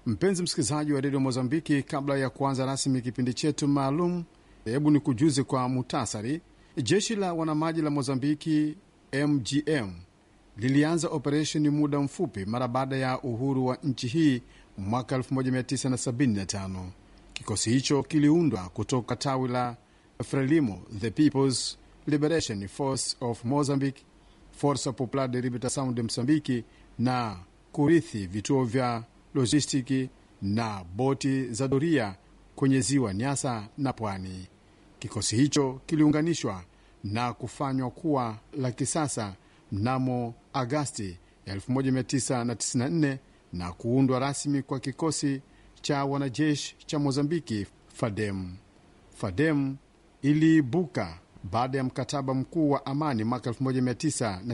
Mpenzi msikilizaji wa redio Mozambiki, kabla ya kuanza rasmi kipindi chetu maalum, hebu ni kujuze kwa muhtasari. Jeshi la wanamaji la Mozambiki MGM lilianza operesheni muda mfupi mara baada ya uhuru wa nchi hii mwaka 1975. Kikosi hicho kiliundwa kutoka tawi la Frelimo, the People's Liberation Force of Mozambique, Forza Popular de Libertação de Msambiki, na kurithi vituo vya lojistiki na boti za doria kwenye ziwa Nyasa na pwani. Kikosi hicho kiliunganishwa na kufanywa kuwa la kisasa mnamo Agasti 1994 na kuundwa rasmi kwa kikosi cha wanajeshi cha Mozambiki FADEM. FADEM iliibuka baada ya mkataba mkuu wa amani mwaka 19